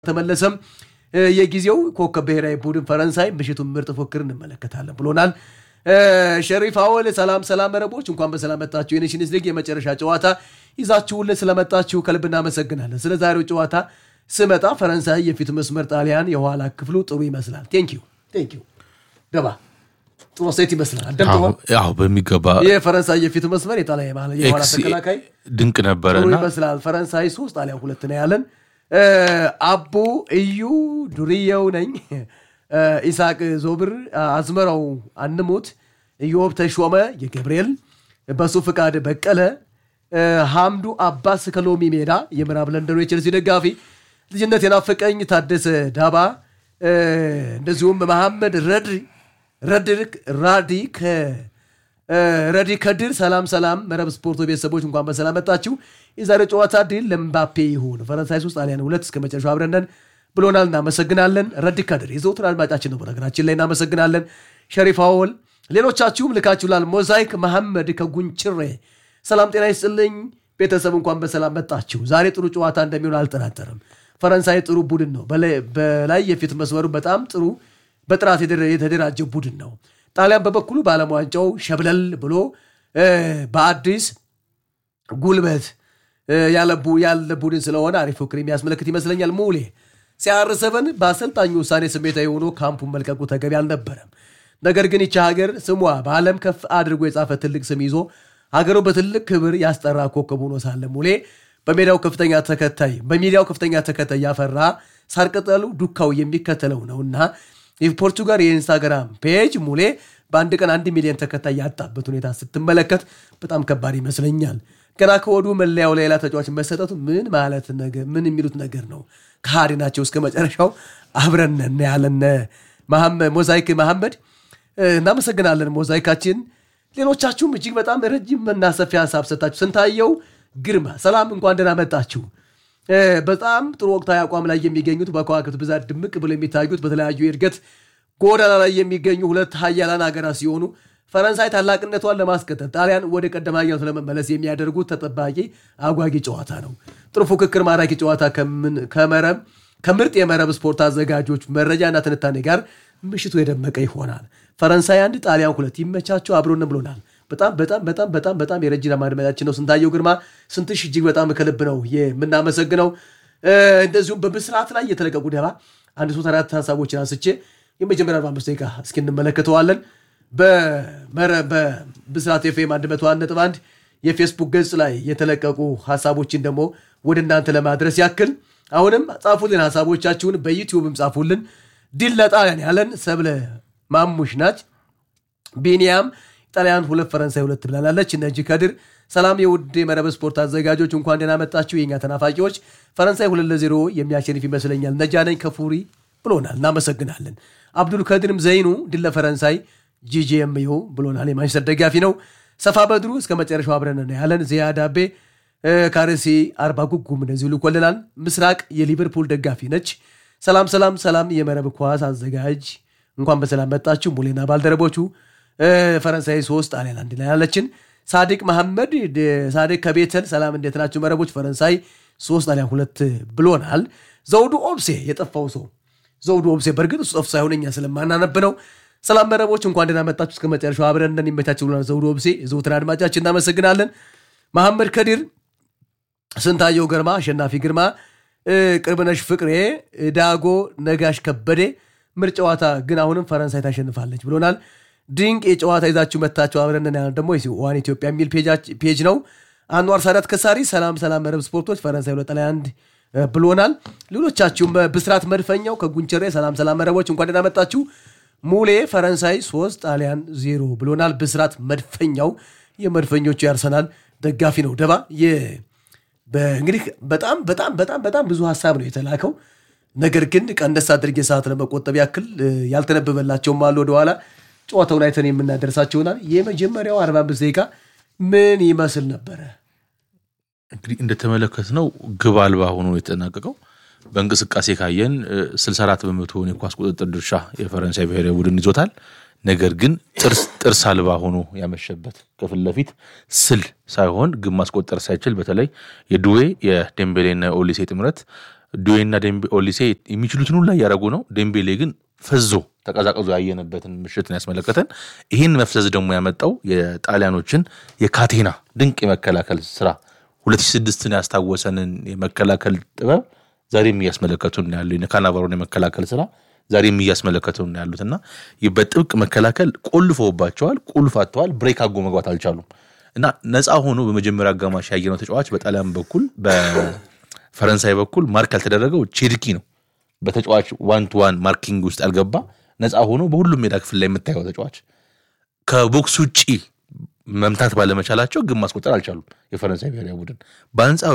ተመለሰም የጊዜው ኮከብ ብሔራዊ ቡድን ፈረንሳይ ምሽቱን ምርጥ ፉክክር እንመለከታለን ብሎናል። ሸሪፍ አወል ሰላም ሰላም መረቦች እንኳን በሰላም መጣችሁ። የኔሽንስ ሊግ የመጨረሻ ጨዋታ ይዛችሁልን ስለመጣችሁ ከልብ እናመሰግናለን። ስለ ዛሬው ጨዋታ ስመጣ ፈረንሳይ የፊት መስመር፣ ጣሊያን የኋላ ክፍሉ ጥሩ ይመስላል። ቴንኪዩ ቴንኪዩ ደባ ጥሩ ሴት ይመስላል። አደምጠዋል። አዎ በሚገባ የፈረንሳይ የፊት መስመር የጣሊያን የኋላ ኤክስ ተከላካይ ድንቅ ጥሩ ነበረና ይመስላል። ፈረንሳይ ሶስት ጣሊያን ሁለት ነው ያለን። አቡ እዩ ዱርየው ነኝ። ኢሳቅ ዞብር አዝመራው አንሙት ኢዮብ ተሾመ የገብርኤል በሱ ፍቃድ በቀለ ሐምዱ አባስ ከሎሚ ሜዳ የምዕራብ ለንደኑ የቼልሲ ደጋፊ ልጅነት የናፈቀኝ ታደሰ ዳባ እንደዚሁም መሐመድ ረድሪ ረድርክ ራዲ ረዲ ከድር ሰላም ሰላም መረብ ስፖርቶ ቤተሰቦች እንኳን በሰላም መጣችሁ። የዛሬው ጨዋታ ድል ለምባፔ ይሁን። ፈረንሳይ ሶስት ጣሊያን ሁለት እስከ መጨረሻው አብረነን ብሎናል። እናመሰግናለን። ረዲ ከድር የዘውትር አድማጫችን ነው። በነገራችን ላይ እናመሰግናለን። ሸሪፍ አወል ሌሎቻችሁም ልካችሁላል። ሞዛይክ መሐመድ ከጉንችሬ ሰላም ጤና ይስጥልኝ ቤተሰብ እንኳን በሰላም መጣችሁ። ዛሬ ጥሩ ጨዋታ እንደሚሆን አልጠራጠርም። ፈረንሳይ ጥሩ ቡድን ነው። በላይ- በላይ የፊት መስመሩ በጣም ጥሩ በጥራት የደረ- የተደራጀ ቡድን ነው። ጣሊያን በበኩሉ በዓለም ዋንጫው ሸብለል ብሎ እ፣ በአዲስ ጉልበት እ፣ ያለ ቡ- ያለ ቡድን ስለሆነ አሪፍ ፉክክር የሚያስመለክት ይመስለኛል። ሙሌ ሲያርሰበን በአሰልጣኙ ውሳኔ ስሜታዊ ሆኖ ካምፑን መልቀቁ ተገቢ አልነበረም። ነገር ግን ይቺ ሀገር ስሟ በዓለም ከፍ አድርጎ የጻፈ ትልቅ ስም ይዞ ሀገሩ በትልቅ ክብር ያስጠራ ኮከብ ሆኖ ሳለ ሙሌ በሜዳው ከፍተኛ ተከታይ በሚዲያው ከፍተኛ ተከታይ ያፈራ ሳር ቅጠሉ ዱካው የሚከተለው ነውና የፖርቱጋል የኢንስታግራም ፔጅ ሙሌ በአንድ ቀን አንድ ሚሊዮን ተከታይ ያጣበት ሁኔታ ስትመለከት በጣም ከባድ ይመስለኛል። ገና ከወዱ መለያው ሌላ ተጫዋች መሰጠቱ ምን ማለት ነገር ምን የሚሉት ነገር ነው? ከሃዲ ናቸው። እስከ መጨረሻው አብረን እናያለን። መሐመድ- ሞዛይክ መሐመድ እናመሰግናለን። ሞዛይካችን ሌሎቻችሁም እጅግ በጣም ረጅም እና ሰፊ ሀሳብ ሰጣችሁ። ስንታየው ግርማ ሰላም፣ እንኳን ደህና መጣችሁ። እ፣ በጣም ጥሩ ወቅታዊ አቋም ላይ የሚገኙት በከዋክብት ብዛት ድምቅ ብሎ የሚታዩት በተለያዩ የእድገት ጎዳና ላይ የሚገኙ ሁለት ሀያላን ሀገራት ሲሆኑ ፈረንሳይ ታላቅነቷን ለማስቀጠል ጣሊያን ወደ ቀደም ሀያልነቱ ለመመለስ የሚያደርጉት ተጠባቂ አጓጊ ጨዋታ ነው። ጥሩ ፉክክር፣ ማራኪ ጨዋታ ከምን- ከመረብ ከምርጥ የመረብ ስፖርት አዘጋጆች መረጃና ትንታኔ ጋር ምሽቱ የደመቀ ይሆናል። ፈረንሳይ አንድ ጣሊያን ሁለት ይመቻቸው አብሮንም ብሎናል። በጣም በጣም በጣም በጣም በጣም የረጅም ማድመጣችን ነው። ስንታየው ግርማ ስንትሽ እጅግ በጣም ከልብ ነው የምናመሰግነው። እ፣ እንደዚሁም በብስራት ላይ የተለቀቁ ደባ አንድ ሶስት አራት ሀሳቦችን አንስቼ የመጀመሪያ 45 ደቂቃ እስኪ እንመለከተዋለን። በመረ- በብስራት ኤፍኤም 101.1 የፌስቡክ ገጽ ላይ የተለቀቁ ሀሳቦችን ደግሞ ወደ እናንተ ለማድረስ ያክል አሁንም ጻፉልን ሀሳቦቻችሁን፣ በዩቲዩብም ጻፉልን። ድል ለጣሊያን ያለን ሰብለ ማሙሽ ናች። ቢኒያም ጣሊያን ሁለት ፈረንሳይ ሁለት ብላላለች። እነጂ ከድር ሰላም የውድ የመረብ ስፖርት አዘጋጆች እንኳን ደህና መጣችሁ የኛ ተናፋቂዎች። ፈረንሳይ ሁለት ለዜሮ የሚያሸንፍ ይመስለኛል። ነጃነኝ ከፉሪ ብሎናል። እናመሰግናለን። አብዱል ከድርም ዘይኑ ድል ለፈረንሳይ ጂጂኤምዩ ብሎናል። የማንቸስተር ደጋፊ ነው። ሰፋ በድሩ እስከ መጨረሻው አብረን ነው ያለን። ዚያዳቤ ካርሲ አርባ ጉጉም እንደዚሁ ልኮልናል። ምስራቅ የሊቨርፑል ደጋፊ ነች። ሰላም ሰላም ሰላም የመረብ ኳስ አዘጋጅ እንኳን በሰላም መጣችሁ ሙሌና ባልደረቦቹ እ፣ ፈረንሳይ ሶስት ጣሊያን አንድ ላይ ያለችን ሳዲቅ መሐመድ ደ- ሳዲቅ ከቤተል ሰላም እንዴት ናችሁ መረቦች ፈረንሳይ ሶስት ጣሊያን ሁለት ብሎናል ዘውዱ ኦብሴ የጠፋው ሰው ዘውዱ ኦብሴ በእርግጥ እሱ ጠፍ ሳይሆን እኛ ስለማናነብ ነው ሰላም መረቦች እንኳን ደህና መጣችሁ እስከ መጨረሻው አብረን እንደን ይመቻችሁ ብሎናል ዘውዱ ኦብሴ የዘውትር አድማጫችን እናመሰግናለን መሐመድ ከዲር ስንታየው ግርማ፣ አሸናፊ ግርማ፣ እ፣ ቅርብነሽ ፍቅሬ፣ እ፣ ዳጎ ነጋሽ ከበዴ ምርጥ ጨዋታ ግን አሁንም ፈረንሳይ ታሸንፋለች ብሎናል። ድንቅ የጨዋታ ይዛችሁ መታችሁ አብረንን ያለ ደግሞ ዋን ኢትዮጵያ የሚል ፔጃች- ፔጅ ነው። አንዋር ሳዳት ከሳሪ ሰላም ሰላም መረብ ስፖርቶች ፈረንሳይ ሁለት ጣሊያን አንድ እ፣ ብሎናል። ሌሎቻችሁም ብስራት መድፈኛው ከጉንቸሬ ሰላም ሰላም መረቦች እንኳን ደህና መጣችሁ። ሙሌ ፈረንሳይ ሶስት ጣሊያን ዜሮ ብሎናል። ብስራት መድፈኛው የመድፈኞቹ ያርሰናል ደጋፊ ነው። ደባ የ- በእንግዲህ በጣም በጣም በጣም በጣም ብዙ ሀሳብ ነው የተላከው። ነገር ግን ቀንደስ አድርጌ ሰዓት ለመቆጠብ ያክል እ፣ ያልተነበበላቸውም አሉ። ወደኋላ ጨዋታውን አይተን የምናደርሳቸው ይሆናል። የመጀመሪያው 45 ደቂቃ ምን ይመስል ነበረ? እንግዲህ እንደተመለከትነው ግብ አልባ ሆኖ የተጠናቀቀው በእንቅስቃሴ ካየን እ፣ 64 በመቶውን የኳስ ቁጥጥር ድርሻ የፈረንሳይ ብሔራዊ ቡድን ይዞታል። ነገር ግን ጥርስ ጥርስ አልባ ሆኖ ያመሸበት ከፊት ለፊት ስል ሳይሆን ግብ ማስቆጠር ሳይችል በተለይ የዱዌ የዴምቤሌና ኦሊሴ ጥምረት ዱዌና ዴምቤ ኦሊሴ የሚችሉትን ሁላ እያደረጉ ነው። ዴምቤሌ ግን ፈዞ ተቀዛቅዞ ያየንበትን ምሽትን ያስመለከተን። ይህን መፍዘዝ ደግሞ ያመጣው የጣሊያኖችን የካቴና ድንቅ የመከላከል ስራ 2006ን ያስታወሰንን የመከላከል ጥበብ ዛሬም እያስመለከቱን ያሉ የካናቫሮን የመከላከል ስራ ዛሬም እያስመለከቱን ያሉት እና በጥብቅ መከላከል ቆልፈውባቸዋል፣ ቁልፍ አጥተዋል፣ ብሬክ አጎ መግባት አልቻሉም እና ነፃ ሆኖ በመጀመሪያ አጋማሽ ያየነው ተጫዋች በጣሊያን በኩል በፈረንሳይ በኩል ማርክ ያልተደረገው ቼድኪ ነው። በተጫዋች ዋን ቱ ዋን ማርኪንግ ውስጥ ያልገባ ነፃ ሆኖ በሁሉም ሜዳ ክፍል ላይ የምታየው ተጫዋች ከቦክስ ውጭ መምታት ባለመቻላቸው ግን ማስቆጠር አልቻሉም የፈረንሳይ ብሔራዊ ቡድን። በአንጻሩ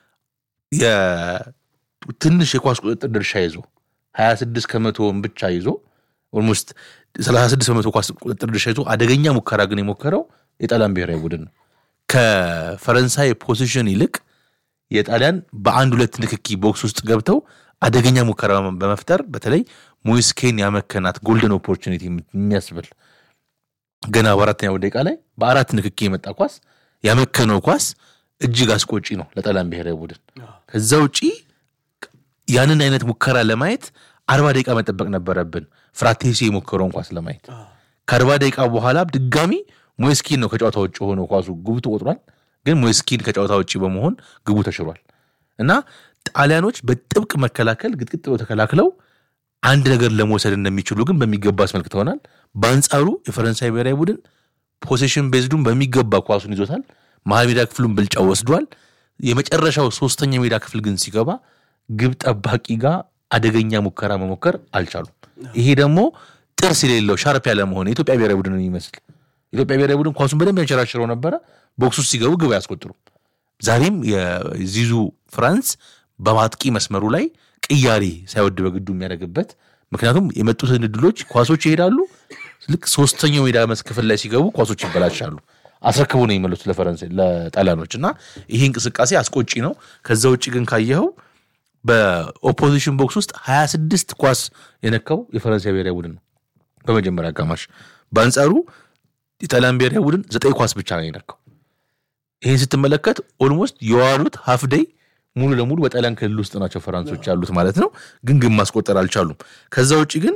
ትንሽ የኳስ ቁጥጥር ድርሻ ይዞ 26 ከመቶውን ብቻ ይዞ ኦልሞስት 36 በመቶ ኳስ ቁጥጥር ድርሻ ይዞ አደገኛ ሙከራ ግን የሞከረው የጣሊያን ብሔራዊ ቡድን ነው። ከፈረንሳይ ፖዚሽን ይልቅ የጣሊያን በአንድ ሁለት ንክኪ ቦክስ ውስጥ ገብተው አደገኛ ሙከራ በመፍጠር በተለይ ሞይስኬን ያመከናት ጎልደን ኦፖርቹኒቲ የሚያስብል ገና በአራተኛው ደቂቃ ላይ በአራት ንክኪ የመጣ ኳስ ያመከነው ኳስ እጅግ አስቆጪ ነው ለጣሊያን ብሔራዊ ቡድን። ከዛ ውጪ ያንን አይነት ሙከራ ለማየት አርባ ደቂቃ መጠበቅ ነበረብን፣ ፍራቴሲ የሞከረውን ኳስ ለማየት። ከአርባ ደቂቃ በኋላ ድጋሚ ሞይስኪን ነው ከጨዋታ ውጭ ሆኖ ኳሱ ግቡ ተቆጥሯል። ግን ሞይስኪን ከጨዋታ ውጭ በመሆን ግቡ ተሽሯል እና ጣሊያኖች በጥብቅ መከላከል ግጥግጥ ብለው ተከላክለው አንድ ነገር ለመውሰድ እንደሚችሉ ግን በሚገባ አስመልክተውናል። በአንጻሩ የፈረንሳይ ብሔራዊ ቡድን ፖሴሽን ቤዝዱን በሚገባ ኳሱን ይዞታል። መሀል ሜዳ ክፍሉን ብልጫ ወስዷል። የመጨረሻው ሶስተኛ ሜዳ ክፍል ግን ሲገባ ግብ ጠባቂ ጋር አደገኛ ሙከራ መሞከር አልቻሉም። ይሄ ደግሞ ጥርስ የሌለው ሻርፕ ያለ መሆን የኢትዮጵያ ብሔራዊ ቡድን የሚመስል ኢትዮጵያ ብሔራዊ ቡድን ኳሱን በደንብ ያንሸራሽረው ነበረ። ቦክስ ውስጥ ሲገቡ ግብ አያስቆጥሩም። ዛሬም የዚዙ ፍራንስ በማጥቂ መስመሩ ላይ ቅያሬ ሳይወድ በግዱ የሚያደርግበት ምክንያቱም የመጡትን እድሎች ኳሶች ይሄዳሉ። ልክ ሶስተኛው ሜዳ መስ ክፍል ላይ ሲገቡ ኳሶች ይበላሻሉ። አስረክቡ ነው የሚመሉት ለፈረንሳይ ለጣሊያኖች እና ይሄ እንቅስቃሴ አስቆጪ ነው። ከዛ ውጭ ግን ካየኸው በኦፖዚሽን ቦክስ ውስጥ 26 ኳስ የነካው የፈረንሳይ ብሔራዊ ቡድን ነው በመጀመሪያ አጋማሽ። በአንጻሩ የጣሊያን ብሔራዊ ቡድን ዘጠኝ ኳስ ብቻ ነው የነካው። ይህን ስትመለከት ኦልሞስት የዋሉት ሀፍ ደይ ሙሉ ለሙሉ በጣሊያን ክልል ውስጥ ናቸው ፈራንሶች ያሉት ማለት ነው። ግን ግን ማስቆጠር አልቻሉም። ከዛ ውጭ ግን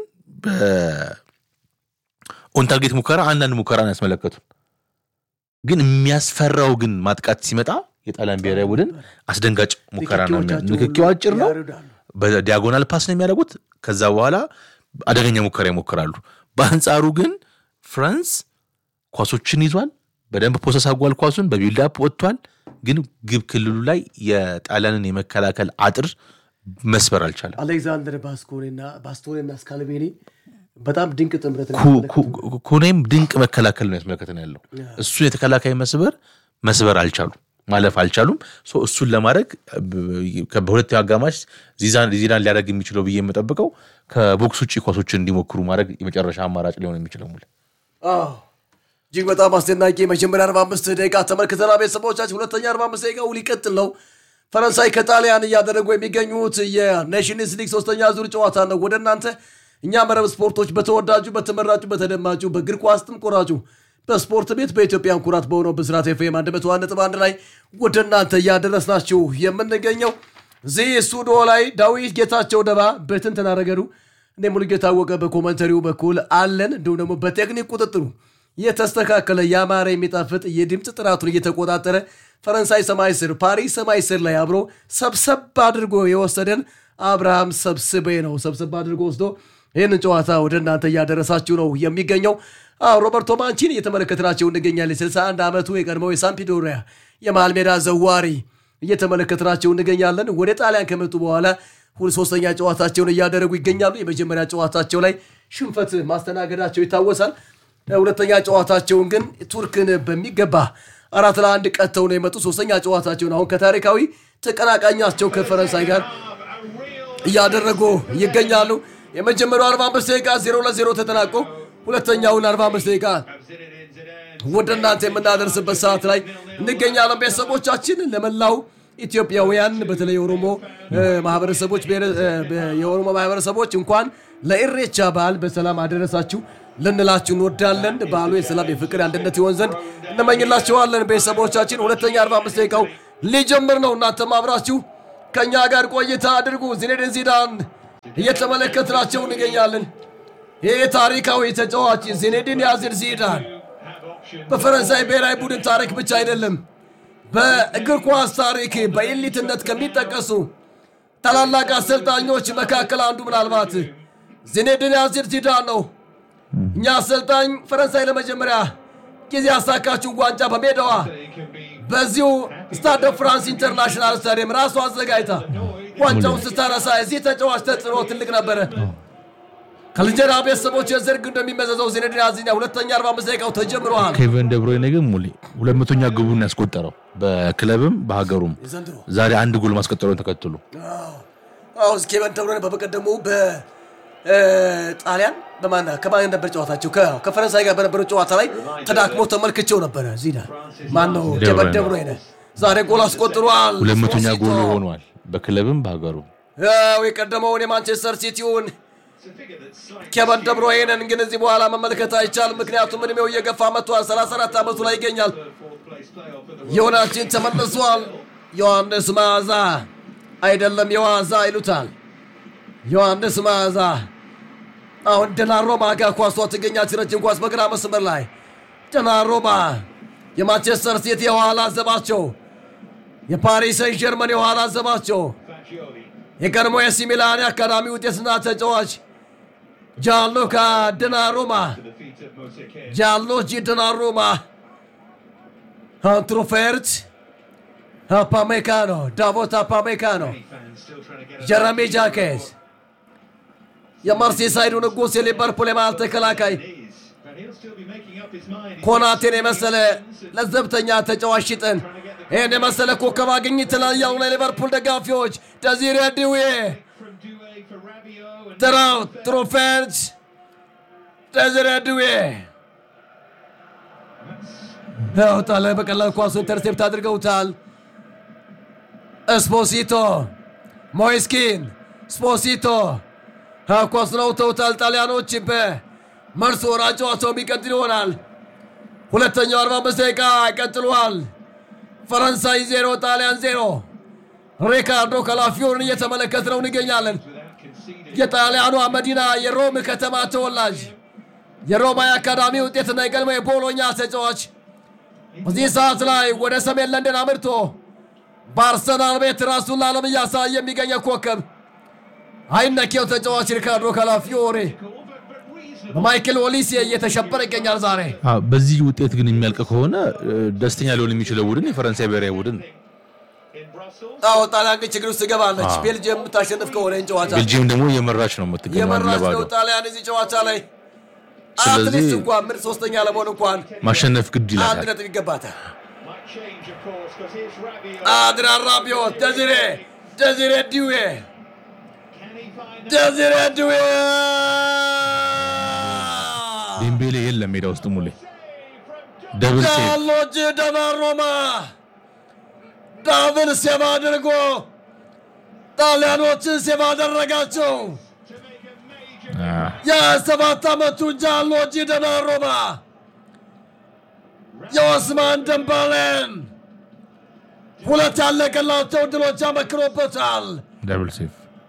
ኦንታርጌት ሙከራ አንዳንድ ሙከራ ነው ያስመለከቱን። ግን የሚያስፈራው ግን ማጥቃት ሲመጣ የጣሊያን ብሔራዊ ቡድን አስደንጋጭ ሙከራ ነው። ንክኪው አጭር ነው። በዲያጎናል ፓስ ነው የሚያደርጉት። ከዛ በኋላ አደገኛ ሙከራ ይሞክራሉ። በአንጻሩ ግን ፍራንስ ኳሶችን ይዟል። በደንብ ፖሰስ አጓል ኳሱን በቢልዳፕ ወጥቷል። ግን ግብ ክልሉ ላይ የጣሊያንን የመከላከል አጥር መስበር አልቻለም። አሌክዛንደር ባስቶሬና ስካልቬኒ በጣም ድንቅ ጥምረት ኩኔም ድንቅ መከላከል ነው ያስመለከተን ያለው እሱን የተከላካይ መስበር መስበር አልቻሉም፣ ማለፍ አልቻሉም። እሱን ለማድረግ በሁለተኛው አጋማሽ ዚዳን ሊያደርግ የሚችለው ብዬ የምጠብቀው ከቦክስ ውጭ ኳሶችን እንዲሞክሩ ማድረግ የመጨረሻ አማራጭ ሊሆን የሚችለው ሙሉ እጅግ በጣም አስደናቂ መጀመሪያ 45 ደቂቃ ተመልክተናል። ቤተሰቦቻችን ሁለተኛ 45 ደቂቃው ሊቀጥል ነው። ፈረንሳይ ከጣሊያን እያደረጉ የሚገኙት የኔሽንስ ሊግ ሶስተኛ ዙር ጨዋታ ነው ወደ እናንተ እኛ መረብ ስፖርቶች በተወዳጁ በተመራጩ በተደማጩ በእግር ኳስ ጥም ቆራጩ በስፖርት ቤት በኢትዮጵያን ኩራት በሆነው ብስራት ኤፍኤም 101.1 ላይ ወደ እናንተ እያደረስናችሁ የምንገኘው እዚህ ስቱዲዮ ላይ ዳዊት ጌታቸው ደባ በትንተና ረገዱ እኔ ሙሉጌታ ታወቀ በኮመንተሪው በኩል አለን። እንዲሁም ደግሞ በቴክኒክ ቁጥጥሩ የተስተካከለ ያማረ የሚጣፍጥ የድምፅ ጥራቱን እየተቆጣጠረ ፈረንሳይ ሰማይ ስር ፓሪስ ሰማይ ስር ላይ አብሮ ሰብሰብ አድርጎ የወሰደን አብርሃም ሰብስቤ ነው። ሰብሰብ አድርጎ ወስዶ ይህንን ጨዋታ ወደ እናንተ እያደረሳችሁ ነው የሚገኘው። ሮበርቶ ማንቺን እየተመለከትናቸው እንገኛለን። 61 ዓመቱ የቀድሞው የሳምፒዶሪያ የመሃል ሜዳ ዘዋሪ እየተመለከትናቸው እንገኛለን። ወደ ጣሊያን ከመጡ በኋላ ሶስተኛ ጨዋታቸውን እያደረጉ ይገኛሉ። የመጀመሪያ ጨዋታቸው ላይ ሽንፈት ማስተናገዳቸው ይታወሳል። ሁለተኛ ጨዋታቸውን ግን ቱርክን በሚገባ አራት ለአንድ ቀጥተው ነው የመጡ። ሶስተኛ ጨዋታቸውን አሁን ከታሪካዊ ተቀናቃኛቸው ከፈረንሳይ ጋር እያደረጉ ይገኛሉ። የመጀመሪያው 45 ደቂቃ 0 ለ0 ተጠናቆ ሁለተኛውን 45 ደቂቃ ወደ እናንተ የምናደርስበት ሰዓት ላይ እንገኛለን። ቤተሰቦቻችን ለመላው ኢትዮጵያውያን በተለይ የኦሮሞ ማህበረሰቦች የኦሮሞ ማህበረሰቦች እንኳን ለኢሬቻ በዓል በሰላም አደረሳችሁ ልንላችሁ እንወዳለን። በዓሉ የሰላም የፍቅር አንድነት ይሆን ዘንድ እንመኝላችኋለን። ቤተሰቦቻችን ሁለተኛ 45 ደቂቃው ሊጀምር ነው። እናንተም አብራችሁ ከእኛ ጋር ቆይታ አድርጉ። ዚኔድን ዚዳን እየተመለከትናቸው እንገኛለን። ይህ ታሪካዊ ተጫዋች ዚኔድን ያዚር ዚዳን በፈረንሳይ ብሔራዊ ቡድን ታሪክ ብቻ አይደለም በእግር ኳስ ታሪክ በኤሊትነት ከሚጠቀሱ ታላላቅ አሰልጣኞች መካከል አንዱ ምናልባት ዚኔድን ያዚር ዚዳን ነው። እኛ አሰልጣኝ ፈረንሳይ ለመጀመሪያ ጊዜ ያሳካችው ዋንጫ በሜዳዋ በዚሁ ስታደ ፍራንስ ኢንተርናሽናል ስታዲየም ራሱ አዘጋጅታ ዋንጫውን ስታነሳ የዚህ ተጫዋች ተጽዕኖ ትልቅ ነበረ። ከልንጀራ ቤተሰቦች የዘርግ እንደሚመዘዘው ዚነዲን ያዚኛ ሁለተኛ 45 ደቂቃው ተጀምረዋል። ኬቨን ደብሮይነ ግን ሙሌ ሁለት መቶኛ ግቡን ያስቆጠረው በክለብም በሀገሩም ዘንድሮ ዛሬ አንድ ጎል ማስቆጠሩን ተከትሎ አዎ ኬቨን ደብሮይነ በበቀደሙ በጣሊያን በማን ከማን ነበር ጨዋታቸው? ከ- ከፈረንሳይ ጋር በነበረው ጨዋታ ላይ ተዳክሞ ተመልክቼው ነበረ። ዚዳን ማን ነው? ኬቨን ደብሮይነ ዛሬ ጎል አስቆጥሯል። ሁለት መቶኛ ስፖሲቶ። ጎሉ ሆኗል በክለብም በሀገሩም ያው የቀደመውን የማንቸስተር ሲቲውን ኬቨን ደብሮይነን ግን እዚህ በኋላ መመልከት አይቻልም። ምክንያቱም እድሜው እየገፋ መጥቷል። 34 ዓመቱ ላይ ይገኛል። ዮናችን ተመልሷል። ዮሐንስ መዓዛ አይደለም የዋዛ ይሉታል። ዮሐንስ መዓዛ አሁን ደናሮማ ጋር ኳሷ ትገኛች። ረጅም ኳስ በግራ መስመር ላይ ደናሮማ የማንቸስተር ሲቲ የኋላ ዘባቸው፣ የፓሪስ ሰን ጀርመን የኋላ ዘባቸው የቀድሞ የሲ ሚላን የአካዳሚ ውጤትና ተጫዋች ጃንሉካ ድናሩማ ጃንሉጂ ድናሩማ አንትሮፌርት አፓሜካኖ ዳቮት አፓሜካኖ ጀረሚ ጃኬዝ የመርሲሳይዱ ንጉሥ የሊቨርፑል የመሃል ተከላካይ ኮናቴን የመሰለ ለዘብተኛ ተጫዋች ሽጠን ይህን የመሰለ ኮከብ አግኝተናል እያሉ ነው የሊቨርፑል ደጋፊዎች። ደዚሬ ዲዌ ትራው ትሮፌርት ደዚሬ ዲዌ ያውጣለ በቀላል ኳሱ ኢንተርሴፕት አድርገውታል። እስፖሲቶ ሞይስኪን ስፖሲቶ ኳስ ነው ተውታል። ጣሊያኖች በመልሶ ወራጅ ጨዋታው የሚቀጥል ይሆናል። ሁለተኛው 45 ደቂቃ ቀጥሏል። ፈረንሳይ ዜሮ ጣሊያን ዜሮ። ሪካርዶ ካላፊዮርን እየተመለከት ነው እንገኛለን። የጣሊያኗ መዲና የሮም ከተማ ተወላጅ የሮማ የአካዳሚ ውጤትና የቀድሞ የቦሎኛ ተጫዋች በዚህ ሰዓት ላይ ወደ ሰሜን ለንደን አምርቶ በአርሰናል ቤት ራሱን ለዓለም እያሳየ የሚገኘ ኮከብ አይነኬው ተጫዋች ሪካርዶ ካላፊዮሪ በማይክል ኦሊሴ እየተሸበረ ይገኛል ዛሬ አዎ፣ በዚህ ውጤት ግን የሚያልቅ ከሆነ እ፣ ደስተኛ ሊሆን የሚችለው ቡድን የፈረንሳይ ብሔራዊ ቡድን ነው። አዎ ጣሊያን ግን ችግር ውስጥ ትገባለች። ቤልጅየም የምታሸንፍ ከሆነ ይህን ጨዋታ ቤልጂየም ደግሞ የመራች ነው የምትገኘው አንድ የመራች ለባዶ ነው ጣሊያን እዚህ ጨዋታ ላይ ስለዚህ- አትሊስት እንኳን ምርጥ ሶስተኛ ለመሆን እንኳን ማሸነፍ ግድ አንድ ይላታል። ነጥብ ይገባታል። አድሪያን ራቢዮት፣ ደዚሬ ደዚሬ ዲዌ ደዚሬ ዲዌ ዴምቤሌ የለም ሜዳ ውስጥ ሙሌ ደብል ሴቭ ዳሎጅ ደናሮማ ዳብል ሴቭ አድርጎ ጣሊያኖችን ሴቭ አደረጋቸው። አ፣ የሰባት ዓመቱ ጃንሎጂ ደናሮማ የኦስማን ደንባሌን ሁለት ያለቀላቸው ድሎች አመክሮበታል። ደብል ሴቭ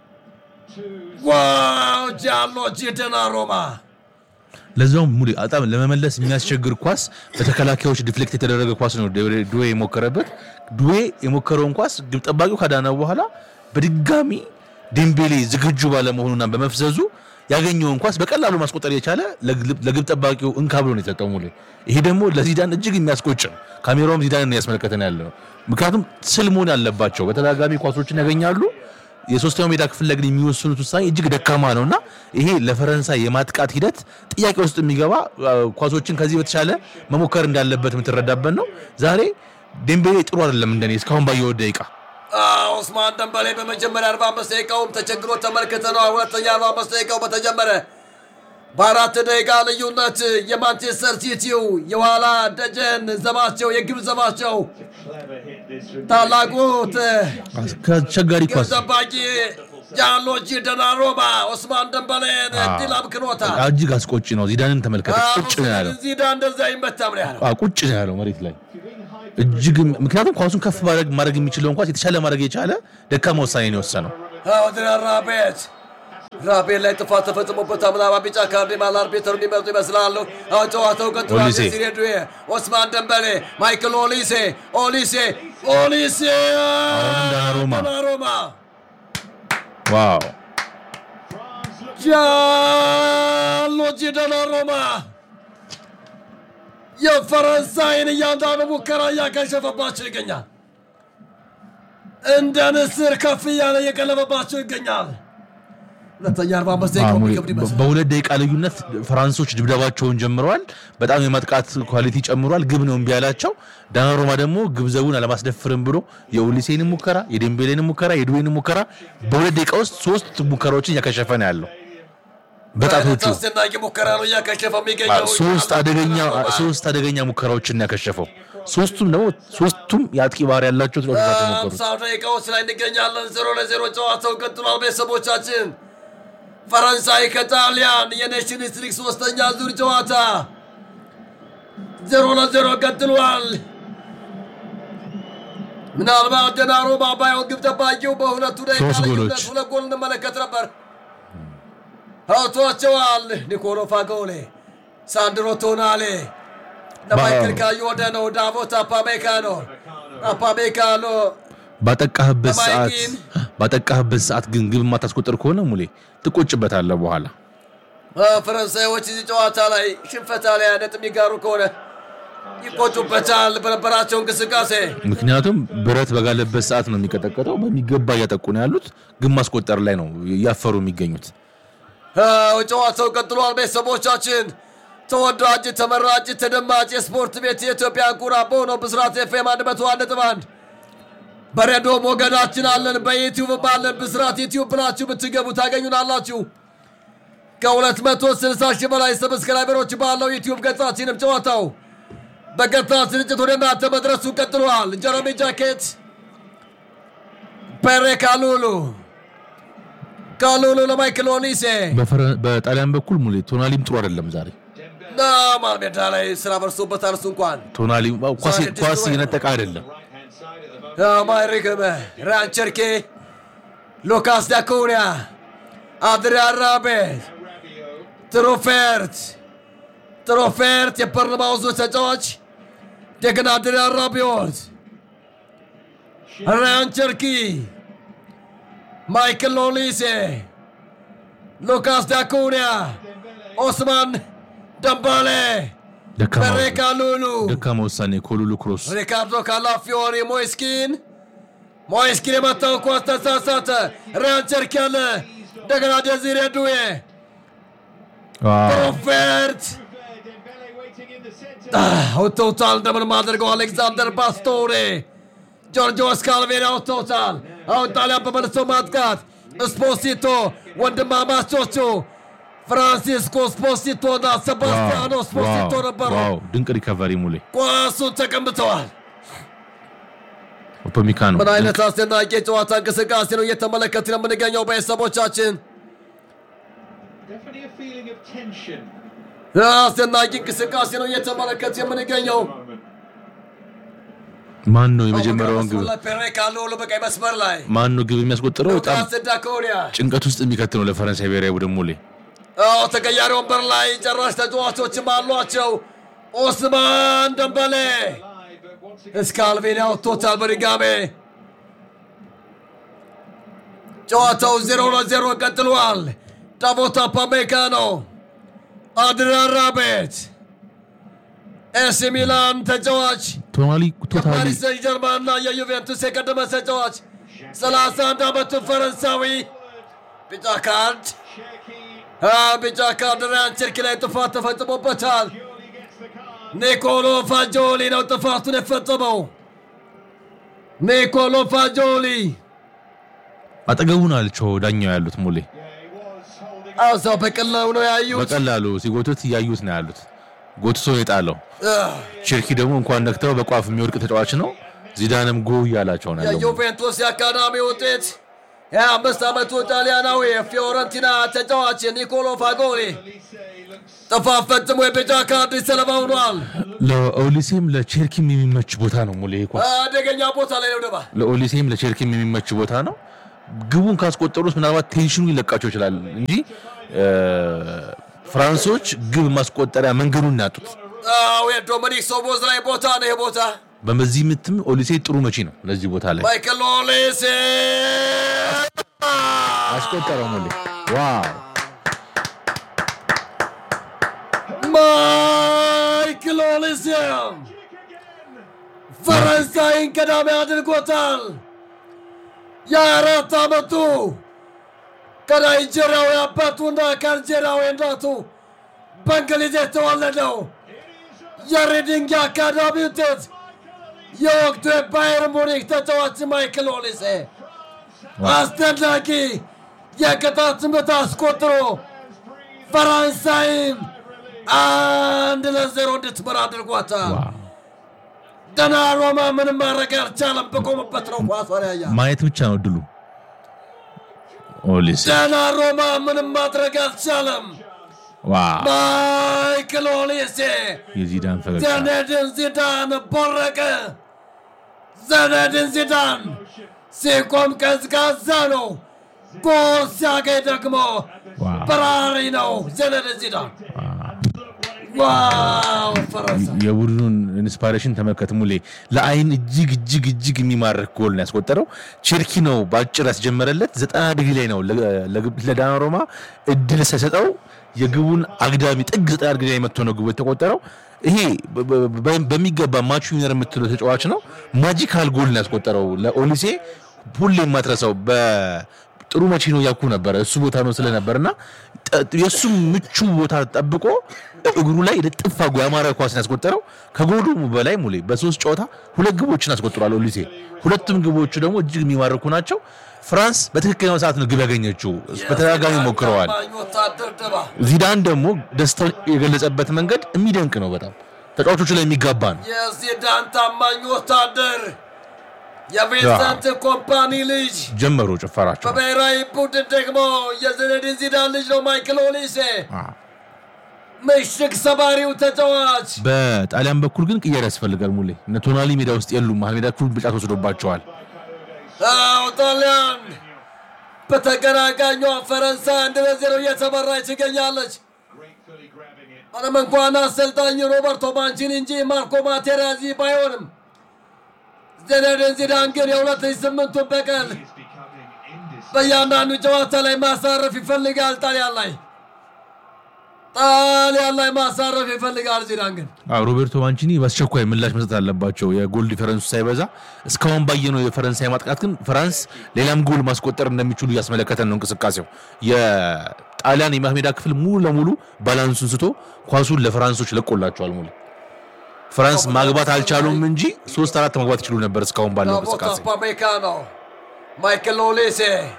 ዋው ጃንሎጂ ደናሮማ ለዛውም ሙሌ በጣም ለመመለስ የሚያስቸግር ኳስ በተከላካዮች ዲፍሌክት የተደረገ ኳስ ነው ዱዌ- ዱዌ የሞከረበት። ዱዌ የሞከረውን ኳስ ግብ ጠባቂው ካዳነ በኋላ በድጋሚ ዴምቤሌ ዝግጁ ባለመሆኑና በመፍዘዙ ያገኘውን ኳስ በቀላሉ ማስቆጠር የቻለ ለግብ ለግብ ጠባቂው እንካ ብሎ ነው የሰጠው ሙሌ። ይሄ ደግሞ ለዚዳን እጅግ የሚያስቆጭ ነው። ካሜራውም ዚዳንን ያስመለከተን ያለ ነው። ምክንያቱም ስል መሆን ያለባቸው በተደጋጋሚ ኳሶችን ያገኛሉ። የሶስተኛው ሜዳ ክፍል ላይ ግን የሚወስኑት ውሳኔ እጅግ ደካማ ነው እና ይሄ ለፈረንሳይ የማጥቃት ሂደት ጥያቄ ውስጥ የሚገባ አ፣ ኳሶችን ከዚህ በተሻለ መሞከር እንዳለበት የምትረዳበት ነው። ዛሬ ዴምቤሌ ጥሩ አይደለም እንደኔ እስካሁን ባየው ደቂቃ ኦስማን ደንበሌ በመጀመሪያ 45 ደቂቃውም ተቸግሮ ተመልክተነዋል። ሁለተኛ 45 ደቂቃው በተጀመረ በአራት ደቂቃ ልዩነት የማንቸስተር ሲቲው የኋላ ደጀን ዘባቸው የግብ ዘባቸው ታላቁ ከአስቸጋሪ ግብ ኳስ ጠባቂ ጃንሎጂ ደናሮማ ኦስማን ደንበሌን ድል አምክኖታል። እጅግ አስቆጪ ነው። ዚዳንን ተመልከተ። ቁጭ ነው ያለው። ዚዳ እንደዚያ ይመታም ነው ያለው። አ፣ ቁጭ ነው ያለው መሬት ላይ እጅግ ምክንያቱም ኳሱን ከፍ ማድረግ ማድረግ የሚችለውን ኳስ የተሻለ ማድረግ የቻለ ደካማ ውሳኔ ነው የወሰነው። አወድራ ራቤት ራቤት ላይ ጥፋት ተፈጽሞበታል። ምናልባት ቢጫ ካርድ ማል አርቢተሩ እንዲመርጡ ይመስላሉ። አሁን ጨዋታው ቀጥሏል። ኦሊሴ። ዴሲሬ ዱዌ፣ ኦስማን ደንበሌ፣ ማይክል ኦሊሴ ኦሊሴ ኦሊሴ አሁንም ዳናሩማ። ዳናሩማ ዋው ጃሎጂ ዳናሩማ የፈረንሳይን እያንዳንዱ ሙከራ እያከሸፈባቸው ይገኛል። እንደ ንስር ከፍ እያለ እየቀለበባቸው ይገኛል። ሁለተኛ አርባ አምስት ደቂቃ አሁን የሚከብድ ይመስላል። በሁለት ደቂቃ ልዩነት ፈራንሶች ድብደባቸውን ጀምረዋል። በጣም የማጥቃት ኳሊቲ ጨምሯል። ግብ ነው እምቢ ያላቸው። ዳናሮማ ደግሞ ግብ ዘቡን አለማስደፍርም ብሎ የኦሊሴንን ሙከራ፣ የዴምቤሌንን ሙከራ፣ የድዌንን ሙከራ በሁለት ደቂቃ ውስጥ ሶስት ሙከራዎችን እያከሸፈ ነው ያለው በጣቶቹ አስደናቂ ሙከራ ነው እያከሸፈ የሚገኘው። ሶስት አደገኛ ሶስት አደገኛ ሙከራዎችን ያከሸፈው ሶስቱም ደግሞ ሶስቱም የአጥቂ ባህሪ ያላቸው ተጫዋቾች ናቸው የሞከሩት። አምሳ ደቂቃዎች ላይ እንገኛለን። ዜሮ ለዜሮ ጨዋታው ቀጥሏል። ቤተሰቦቻችን ፈረንሳይ ከጣሊያን የኔሽንስ ሊግ ሶስተኛ ዙር ጨዋታ ዜሮ ለዜሮ ቀጥሏል። ምናልባት ደናሩማ ባይሆን ግብ ጠባቂው በሁለቱ ደቂቃ ሶስት ልዩነት ጎሎች። ሁለት ጎል እንመለከት ነበር። አውጥቷቸዋል። ኒኮሎ ፋጎሌ፣ ሳንድሮ ቶናሌ ለማይክል ካዮደ ነው። ዳቮት አፓሜካኖ አፓሜካኖ ባጠቃህበት ሰዓት በማይኪን ባጠቃህበት ሰዓት ግን ግብ የማታስቆጥር ከሆነ ሙሌ ትቆጭበታለህ በኋላ። ፈረንሳዮች እዚህ ጨዋታ ላይ ሽንፈት ላይ ነጥብ የሚጋሩ ከሆነ ይቆጩበታል በነበራቸው እንቅስቃሴ። ምክንያቱም ብረት በጋለበት ሰዓት ነው የሚቀጠቀጠው። በሚገባ እያጠቁ ነው ያሉት፣ ግን ማስቆጠር ላይ ነው እያፈሩ የሚገኙት። አዎ፣ ጨዋታው ቀጥሏል። ቤተሰቦቻችን ተወዳጅ፣ ተመራጭ፣ ተደማጭ የስፖርት ቤት የኢትዮጵያ ኩራቦ ነው። ብስራት ኤፍኤም አንድ መቶ አንድ ነጥብ አንድ በሬዲዮ ሞገዳችን አለን፣ በዩቲዩብ አለን። ብስራት ዩቲዩብ ብላችሁ ብትገቡ ታገኙናላችሁ። ከ260 ሺህ በላይ ሰብስክራይበሮች ባለው ዩቲዩብ ገጻችንም ጨዋታው በቀጥታ ስርጭት ወደ እናንተ መድረሱ ቀጥሏል። ጀረሚ ጃኬት፣ ፔሬ ካሉሉ ካሉሉ ለማይክል ኦሊሴ በፈረ- በጣሊያን በኩል ሙሌ ቶናሊም ጥሩ አይደለም ዛሬ። ና መሃል ሜዳ ላይ ስራ በርሶበታል። እሱ እንኳን ቶናሊ ኳስ ዛሬ ኳስ ድስት እየነጠቀ አይደለም። ማይሪክመ ራንቸርኬ ሉካስ ዳኩኒያ አድሪያን ራቤት ትሮፌርት ትሮፌርት የበርንማውዙ ተጫዋች እንደገና አድሪያን ራቢዮት ራንቸርኪ ማይክል ኦሊሴ ሉካስ ዳኩኒያ ኦስማን ደምባሌ ደካማ በሬካ ሉሉ ደካማ ውሳኔ ኮሉሉ ክሮስ ሪካርዶ ካላፊዮሪ ሞይስኪን ሞይስኪን የመታው ኳስ ተሳሳተ። ሪያን ቸርክ ያለ እንደገና ደዚሬ ዱዌ ፕሮፌርት አውጥተውታል። እንደምንም አድርገው አሌክዛንደር ባስቶሬ ጆርጆ ስካልቬሪ አውጥተውታል። አሁን ጣሊያን በመልሶ ማጥቃት ስፖሲቶ ወንድማማቾቹ ፍራንሲስኮ ስፖሲቶ እና ሰባስቲያኖ ስፖሲቶ ነበሩ። ዋው ድንቅ ሪከቨሪ ሙሌ ኳሱን ተቀምጠዋል። ኦፖሚካኖ ምን አይነት አስደናቂ የጨዋታ እንቅስቃሴ ነው እየተመለከትን የምንገኘው ቤተሰቦቻችን። Definitely a feeling of tension. አስደናቂ እንቅስቃሴ ነው እየተመለከት የምንገኘው። ማን ነው የመጀመሪያውን ግብ ፔሬካ ሎሎ በቀይ መስመር ላይ ማን ነው ግብ የሚያስቆጥረው? በጣም ሉካስ ዳኮኒያ ጭንቀት ውስጥ የሚከት ነው ለፈረንሳይ ብሔራዊ ቡድን ሙሌ። አዎ ተቀያሪ ወንበር ላይ ጨራሽ ተጫዋቾችም አሏቸው። ኦስማን ደንበሌ እስካልቬኒ አውጥቶታል በድጋሜ ጨዋታው ዜሮ ለዜሮ ቀጥሏል። ዳቮት አፓሜካኖ፣ አድሪያን ራቤት፣ ኤሲ ሚላን ተጫዋች ቶናሊ ቶታሊ የፓሪስ ሰን ጀርማን እና የዩቬንቱስ የቀደመ ተጫዋች 31 ዓመቱ ፈረንሳዊ ቢጫ ካርድ አ፣ ቢጫ ካርድ ራያን ቸርኪ ላይ ጥፋት ተፈጽሞበታል። ኒኮሎ ፋጆሊ ነው ጥፋቱን የፈጸመው። ኒኮሎ ፋጆሊ አጠገቡ ናቸው ዳኛው ያሉት ሙሌ። እዛው በቀላሉ ነው ያዩት። በቀላሉ ሲጎቱት እያዩት ነው ያሉት። ጎትቶ ነው የጣለው። አህ፣ ቼርኪ ደግሞ እንኳን ነክተው በቋፍ የሚወድቅ ተጫዋች ነው። ዚዳንም ጎ እያላቸው ነው ያለው። የዩቬንቱስ የአካዳሚ ውጤት የአምስት ዓመቱ ጣሊያናዊ የፊዮረንቲና ተጫዋች ኒኮሎ ፋጎሊ ጥፋት ፈጽሞ የቢጫ ካርድ ሰለባ ሆኗል። ለኦሊሴም ለቼርኪም የሚመች ቦታ ነው ሙሌ ይሄ ኳስ አደገኛ ቦታ ላይ ነው ደባ ለኦሊሴም ለቼርኪም የሚመች ቦታ ነው። ግቡን ካስቆጠሩት ምናልባት ቴንሽኑ ይለቃቸው ይችላል እንጂ እ፣ ፍራንሶች ግብ ማስቆጠሪያ መንገዱን ያጡት። አዎ የዶሚኒክ ሶቦዝ ላይ ቦታ ነው ይሄ ቦታ በዚህ ምትም ኦሊሴ ጥሩ መቺ ነው ለዚህ ቦታ ላይ ማይክል ኦሊሴ አስቆጠረው ሙሌ ዋው ማይክል ኦሊሴ ፈረንሳይን ቀዳሚ አድርጎታል። የአራት ዓመቱ ከናይጄሪያዊ አባቱና ከአልጄሪያዊ እናቱ በእንግሊዝ የተወለደው የሪዲንግ አካዳሚ ውጤት የወቅቱ የባየር ሙኒክ ተጫዋች ማይክል ኦሊሴ አስደናቂ የቅጣት ምት አስቆጥሮ ፈረንሳይን አንድ ለዜሮ እንድትመራ አድርጓታል። ዋው። ደናሮማ ምንም ማድረግ አልቻለም። በቆመበት ነው ኳሷን ያያ ማየት ብቻ ነው ድሉ ኦሊሴ ደናሮማ ምንም ማድረግ አልቻለም። ዋው ማይክል ኦሊሴ የዚዳን ፈገግታ ዘነድን ዚዳን ቦረቀ። ዘነድን ዚዳን ሲቆም ቀዝቃዛ ነው፣ ጎል ሲያገኝ ደግሞ ዋው በራሪ ነው። ዘነድን ዚዳን ዋው ፈረንሳይ የቡድኑን ኢንስፓሬሽን ተመልከት ሙሌ። ለአይን እጅግ እጅግ እጅግ የሚማርክ ጎል ነው ያስቆጠረው። ቼርኪ ነው በአጭር ያስጀመረለት። ዘጠና ዲግሪ ላይ ነው ለ- ለግብ- ለዳናሮማ እድል ሳይሰጠው የግቡን አግዳሚ ጥግ ዘጠና ዲግሪ ላይ መጥቶ ነው ግቡ የተቆጠረው። ይሄ በ- በ- በ- በሚገባ ማቹ ዊነር የምትለው ተጫዋች ነው። ማጂካል ጎል ነው ያስቆጠረው ለኦሊሴ። ሁሌ የማትረሳው በጥሩ መቼ ነው ያኩ ነበረ እሱ ቦታ ነው ስለነበር እና ጠ- የእሱም ምቹ ቦታ ጠብቆ እግሩ ላይ ልጥፍ አድርጎ ያማረ ኳስን ያስቆጠረው። ከጎሉ በላይ ሙሌ በሶስት ጨዋታ ሁለት ግቦችን አስቆጥሯል ኦሊሴ። ሁለቱም ግቦቹ ደግሞ እጅግ የሚማርኩ ናቸው። ፍራንስ በትክክለኛው ሰዓት ነው ግብ ያገኘችው። በተደጋጋሚ ሞክረዋል። ታማኝ ወታደር ደባ ዚዳን ደግሞ ደስታውን የገለጸበት መንገድ የሚደንቅ ነው። በጣም ተጫዋቾቹ ላይ የሚጋባ ነው። የዚዳን ታማኝ ወታደር የቪንሰንት ኮምፓኒ ልጅ ጀመሩ ጭፈራቸው። በብሔራዊ ቡድን ደግሞ የዚነዲን ዚዳን ልጅ ነው ማይክል ኦሊሴ አዎ። ምሽግ ሰባሪው ተጫዋች በጣሊያን በኩል ግን ቅያሬ ያስፈልጋል ሙሌ። እነ ቶናሊ ሜዳ ውስጥ የሉም። መሀል ሜዳ ክፍል ብጫት ወስዶባቸዋል። አዎ ጣሊያን በተቀናቃኟ ፈረንሳይ አንድ ለዜሮ እየተመራች ትገኛለች። Gratefully grabbing it. ምንም እንኳን አሰልጣኝ ሮበርቶ ማንቺኒ እንጂ ማርኮ ማቴራዚ ባይሆንም ዚነዲን ዚዳን ግን የሁለት ሺህ ስምንቱን በቀል It's becoming indecisive. በእያንዳንዱ ጨዋታ ላይ ማሳረፍ ይፈልጋል። ጣሊያን ላይ ጣሊያን ላይ ማሳረፍ ይፈልጋል። ዚዳን ግን አዎ፣ ሮቤርቶ ማንቺኒ በአስቸኳይ ምላሽ መስጠት አለባቸው። የጎል ዲፈረንሱ ሳይበዛ እስካሁን ባየነው የፈረንሳይ ማጥቃት ግን ፍራንስ ሌላም ጎል ማስቆጠር እንደሚችሉ እያስመለከተን ነው እንቅስቃሴው። የጣሊያን የመሀል ሜዳ ክፍል ሙሉ ለሙሉ ባላንሱን ስቶ ኳሱን ለፍራንሶች ለቆላቸዋል። ሙሉ ፍራንስ ማግባት አልቻሉም እንጂ ሶስት አራት ማግባት ይችሉ ነበር እስካሁን ባለው ቦታ እንቅስቃሴ። ፓሜካኖ፣ ማይክል ኦሊሴ፣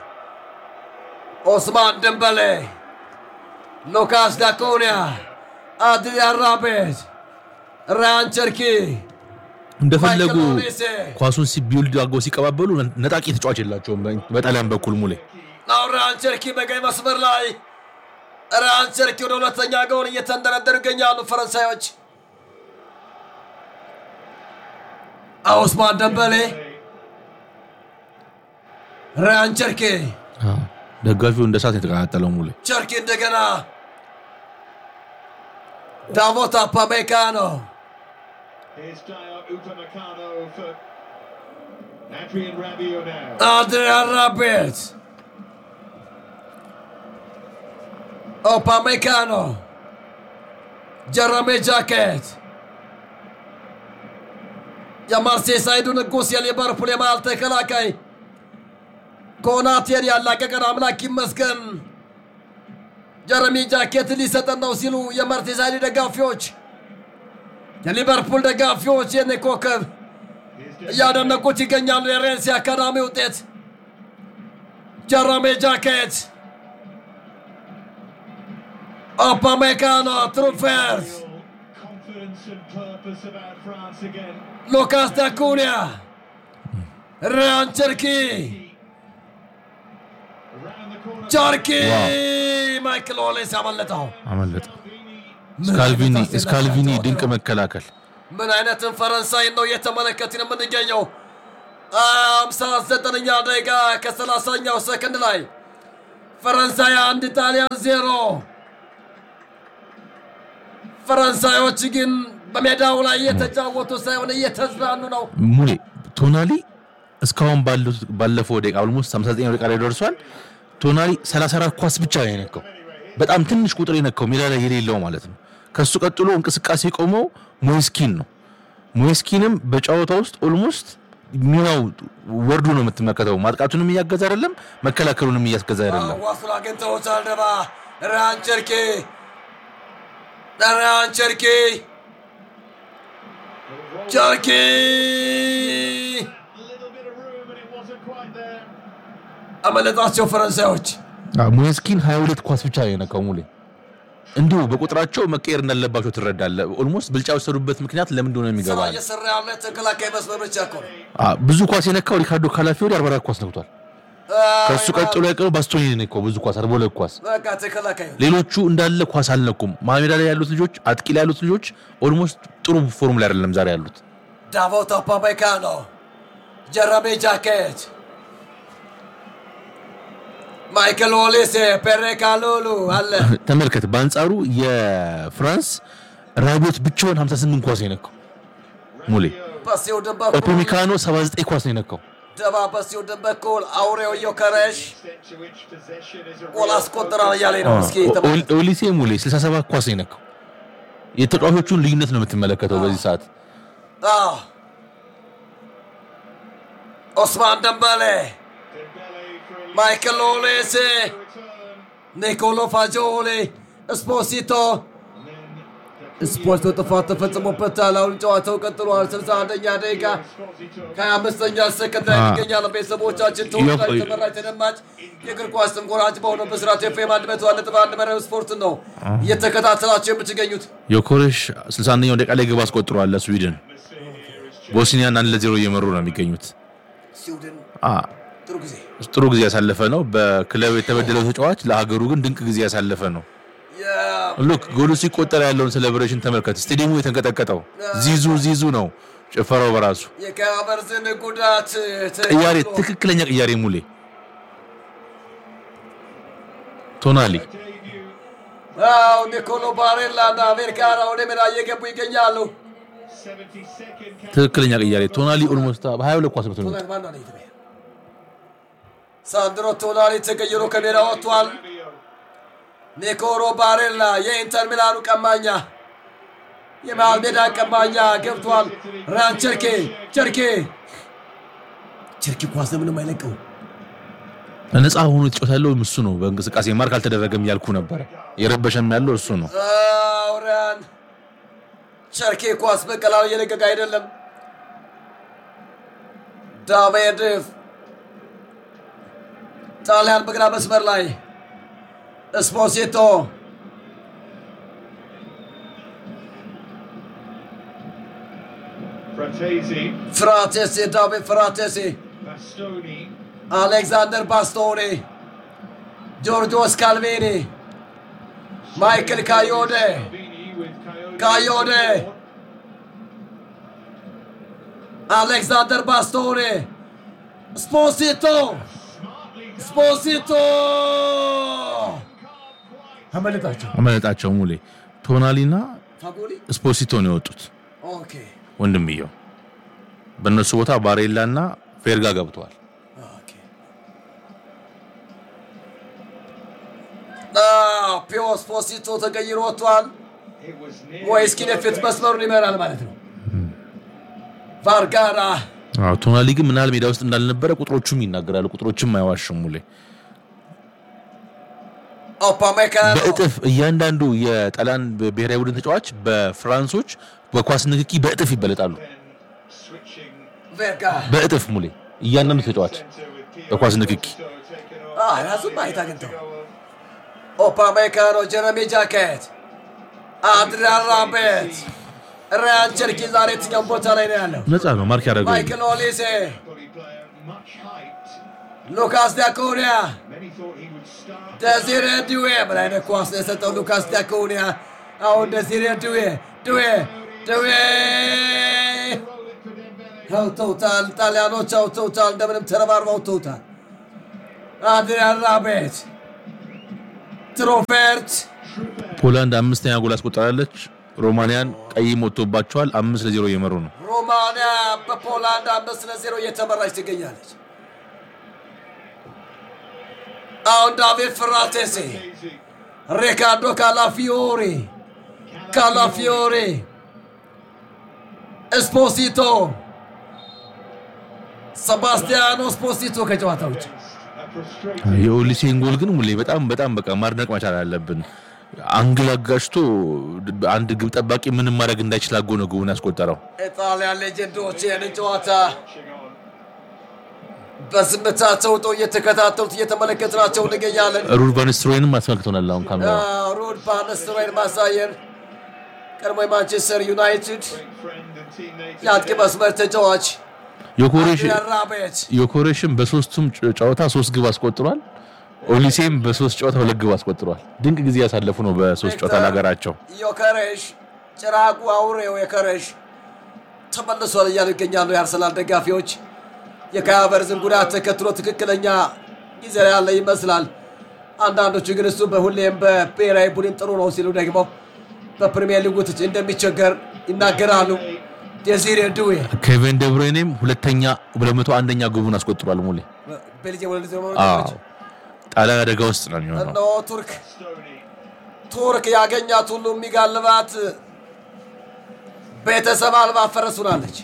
ኦስማን ደንበሌ፣ ሉካስ ዳኩኒያ፣ አድሪያን ራቤት፣ ራያን ቸርኪ እንደፈለጉ ማይክል ኦሊሴ ኳሱን ሲቢውልድ አድርገው ሲቀባበሉ ነጣቂ ተጫዋች የላቸውም በጣሊያን በኩል ሙሌ ነው ራያን ቸርኪ በቀኝ መስመር ላይ ራያን ቸርኪ ወደ ሁለተኛ ጎል እየተንደረደሩ ይገኛሉ ፈረንሳዮች። ኦስማን ደንበሌ፣ ራያን ቸርኪ ደጋፊው እንደ እሳት የተቀጣጠለው ሙሌ ቸርኪ እንደገና ዳቮት አፓሜካኖ Here's Dio Upamecano for Adrian Rabiot now. አድሪያን ራቤት ኦፓሜካኖ ጀረሜ ጃኬት የማርሴሳይዱ ንጉሥ የሊቨርፑል የመሃል ተከላካይ ኮናቴን ያላቀቀን አምላክ ይመስገን ጀረሚ ጃኬት ሊሰጠን ነው ሲሉ የማርሴሳይዱ ደጋፊዎች የሊቨርፑል ደጋፊዎች የኔ ኮከብ እያደነቁት ይገኛሉ። የሬንሲ አካዳሚ ውጤት ጀረሜ ጃኬት ኦፓሜካኖ ትሩፌርት Confidence and purpose about France again. ሉካስ ዳኩኒያ ራያን ቸርኪ ቸርኪ ማይክል ኦሌስ ያመለጠው አመለጠ። ስካልቪኒ ስካልቪኒ ድንቅ መከላከል ምን አይነትን ፈረንሳይ ነው እየተመለከትን የምንገኘው? አምሳ ዘጠነኛ ደቂቃ ከሰላሳኛው ሰከንድ ላይ ፈረንሳይ አንድ ጣሊያን ዜሮ። ፈረንሳዮች ግን በሜዳው ላይ እየተጫወቱ ሳይሆን እየተዝናኑ ነው። ሙሌ ቶናሊ እስካሁን ባሉት- ባለፈው ደቂቃ ኦልሞስት 59 ደቂቃ ላይ ደርሷል። ቶናሊ 34 ኳስ ብቻ ነው የነካው። በጣም ትንሽ ቁጥር የነካው ሜዳ ላይ የሌለው ማለት ነው። ከሱ ቀጥሎ እንቅስቃሴ የቆመው ሞይስኪን ነው። ሞይስኪንም በጨዋታ ውስጥ ኦልሞስት ሚናው ወርዱ ነው የምትመለከተው። ማጥቃቱንም እያገዛ አይደለም፣ መከላከሉንም እያስገዛ አይደለም። ዋሱን አግኝተውታል። ደባ ራያን ቸርኪ ራያን ቸርኪ ቸርኪ A little bit of room, and it wasn't quite there. አመለጣቸው ፈረንሳዮች። ሞይስኪን 22 ኳስ ብቻ ነው የነካው ሙሌ። እንዲሁ በቁጥራቸው መቀየር እንዳለባቸው ትረዳለህ። ኦልሞስት ብልጫ የወሰዱበት ምክንያት ለምን እንደሆነ ስራ የሚገባ እየሰራ ያለ ተከላካይ መስመር ብቻ እኮ ነው። አ፣ ብዙ ኳስ የነካው ሪካርዶ ካላፊዮሪ 44 ኳስ ነክቷል። ከሱ አይ፣ ቀጥሎ ያቀረው ባስቶኒ ነው የነካው ብዙ ኳስ 42 ኳስ። በቃ ተከላካይ ነው። ሌሎቹ እንዳለ ኳስ አልነኩም። መሀል ሜዳ ላይ ያሉት ልጆች፣ አጥቂ ላይ ያሉት ልጆች ኦልሞስት ጥሩ ፎርም ላይ አይደለም ዛሬ ያሉት። ዳቮት አፓሜካኖ ጀረሚ ጃኬት ማይክል ኦሊሴ ፔሬ ካሉሉ አለ ተመልከት። በአንጻሩ የፍራንስ ራቢዮት ብቻውን 58 ኳስ ነው የነካው ሙሌ። በሲው ድንበኩል ኦፖሚካኖ 79 ኳስ ነው የነካው። ደባ በሲው ድንበኩል አውሬው ዮከረሽ Extent to which possession is a ጎል real አስቆጥራል እያለ ነው። እስኪ ኦ- ተመልከት። ኦ- ኦሊሴ ሙሌ 67 ኳስ ነው የነካው። የተጫዋቾቹን ልዩነት ነው የምትመለከተው በዚህ ሰዓት። አዎ። ኦስማን ደንበሌ Dembele for a ማይክል ኦሊሴ return. ኒኮሎ ፋጆሌ ስፖሲቶ ስፖርት ጥፋት ተፈጽሞበታል። አሁን ጨዋታው ቀጥሏል። 61ኛ ደቂቃ ከ25ኛ ሰከንድ ላይ አ- ይገኛል። ቤተሰቦቻችን ተወዳጅ ዮ- ተመራጭ ተደማጭ የእግር ኳስ ተንኮራጭ በሆነው ብስራት ኤፍኤም አንድ መቶ አንድ ነጥብ አንድ መረብ ስፖርት ነው እየተከታተላቸው የምትገኙት። ዮኮሬሽ 61ኛው ደቂቃ ላይ ግብ አስቆጥሯል ለስዊድን። ቦስኒያን አንድ ለዜሮ እየመሩ ነው የሚገኙት። ስዊድን አ፣ ጥሩ ጊዜ ጥሩ ጊዜ ያሳለፈ ነው። በክለብ የተበደለው ተጫዋች ለሀገሩ ግን ድንቅ ጊዜ ያሳለፈ ነው። ሉክ ጎሉ ሲቆጠር ያለውን ሴሌብሬሽን ተመልከት። ስቴዲየሙ የተንቀጠቀጠው ዚዙ ዚዙ ነው ጭፈራው በራሱ የካቨርዝን ጉዳት ቅያሬ፣ ተከትሎ ትክክለኛ ቅያሬ ሙሌ ቶናሊ አዎ ኒኮሎ ባሬላ እና ቬርካራ ወደ ሜዳ እየገቡ ይገኛሉ። 72nd ትክክለኛ ቅያሬ ቶናሊ ኦልሞስት በ22 ኳስ ነው ቶናሊ ማን ነው የተባለው? ሳንድሮ ቶናሊ ተቀይሮ ከሜዳ ወጥቷል። ኒኮሎ ባሬላ የኢንተር ሚላኑ ቀማኛ የመሃል ሜዳ ቀማኛ ገብቷል። ራን ቸርኬ ቸርኬ ቸርኬ ኳስ ምንም አይለቀው። ነፃ ሆኖ የተጫወተ ያለው እሱ ነው። በእንቅስቃሴ ማርክ አልተደረገም እያልኩ ነበረ። የረበሸም ያለው እሱ ነው። አዎ ራን ቸርኬ ኳስ በቀላሉ እየለቀቀ አይደለም። ዳሜድፍ ጣሊያን በግራ መስመር ላይ እስፖሲቶ Fratesi, ፍራቴሴ ዳቪድ ፍራቴሴ Bastoni, አሌክዛንደር ባስቶኒ ጆርጆስ ካልቬኒ ማይክል ካዮዴ Vini with Coyote. Coyote. አሌክዛንደር ባስቶኒ ስፖሲቶ ስፖሲቶ አመለጣቸው አመለጣቸው ሙሌ ቶናሊና ፋጎሊ ስፖሲቶ ነው የወጡት። ኦኬ ወንድምየው በእነሱ ቦታ ባሬላ እና ፌርጋ ገብተዋል። ኦኬ አዎ ፒዮ ስፖሲቶ ተቀይሮ ወጥቷል It was near. ሞይስኪን የፊት መስመሩን ይመራል ማለት ነው ቫርጋራ አዎ ቶናሊ ግን ምናል ሜዳ ውስጥ እንዳልነበረ ቁጥሮቹም ይናገራሉ። ቁጥሮችም አይዋሽም ሙሌ ኦፓሜካኖ በእጥፍ እያንዳንዱ የጣሊያን ብሔራዊ ቡድን ተጫዋች በፍራንሶች በኳስ ንክኪ በእጥፍ ይበለጣሉ። Switching ቬርጋ በእጥፍ ሙሌ እያንዳንዱ ተጫዋች centre with Kieran በኳስ ንክኪ Gusto taken off. Ah, ራሱን ማየት አግኝተው ኦፓሜካኖ ጀረሚ ጃኬት አድሪያን ራቤት ራያን ቸርኪ ዛሬ የትኛውን ቦታ ላይ ነው ያለው ነፃ ነው ማርክ ያደረገው ማይክል ኦሊሴ Volley player, much hyped. ሉካስ ዲያኮኒያ Many thought he would start ደዚሬ ድዌ ምን አይነት ኳስ ነው የሰጠው ሉካስ ዲያኮኒያ። አሁን ደዚሬ ድዌ ድዌ ድዌ አውጥተውታል። ጣሊያኖች አውጥተውታል። እንደምንም ተረባርበው አውጥተውታል። አድሪያን ራቤት ትሮፌርት ፖላንድ አምስተኛ ጎል አስቆጠራለች። ሮማንያን ቀይ ሞቶባቸዋል። አምስት ለዜሮ እየመሩ ነው። ሮማንያ በፖላንድ አምስት ለዜሮ እየተመራች ትገኛለች። አሁን ዳቪድ ፍራቴሴ፣ ሪካርዶ ካላፊዮሪ ካላፊዮሪ፣ ስፖሲቶ፣ ሰባስቲያኖ ስፖሲቶ ከጨዋታ ውጭ A frustrating የኦሊሴን ጎል ግን ሙሌ በጣም በጣም በቃ ማድነቅ መቻል አለብን። አንግል አጋጭቶ አንድ ግብ ጠባቂ ምንም ማድረግ እንዳይችል አጎ ነው ግቡን ያስቆጠረው። የጣሊያን ሌጀንዶች ይህንን ጨዋታ watching on. በዝምታ ተውጠው እየተከታተሉት እየተመለከትናቸው እንገኛለን። ሩድ ቫን ኒስተልሮይንም አስመልክቶናል። አሁን ካሜራ ሩድ ባነስትሮይን ማሳየን ቀድሞ የማንቸስተር ዩናይትድ Friend and teammate. የአጥቂ መስመር ተጫዋች ዮኮሬሽ አድሪያን ራቤት ዮኮሬሽም በሶስቱም ጨ- ጨዋታ ሶስት ግብ አስቆጥሯል። ኦሊሴም በሶስት ጨዋታ ሁለት ግብ አስቆጥሯል። ድንቅ ጊዜ ያሳለፉ ነው በሶስት ጨዋታ ለሀገራቸው። ዮከሬሽ ጭራቁ አውሬው የከሬሽ ተመልሷል እያሉ ይገኛሉ የአርሰናል ደጋፊዎች። የካይ ሃቨርትዝን ጉዳት ተከትሎ ትክክለኛ ጊዜ ላይ ያለ ይመስላል። አንዳንዶቹ ግን እሱ በሁሌም በብሔራዊ ቡድን ጥሩ ነው ሲሉ ደግሞ በፕሪሚየር ሊጉ ትች እንደሚቸገር ይናገራሉ። ዴዚሬ ድዌ ኬቨን ደብሬኔም ሁለተኛ ሁለት መቶ አንደኛ ግቡን አስቆጥሯል። ሙሌ ቤልጅየም ወደ ሊዘ አዎ ጣሊያን አደጋ ውስጥ ነው የሚሆነው። እነሆ ቱርክ Stoney. ቱርክ ያገኛት ሁሉ የሚጋልባት ቤተሰብ አልባ ፈረስ ሆናለች።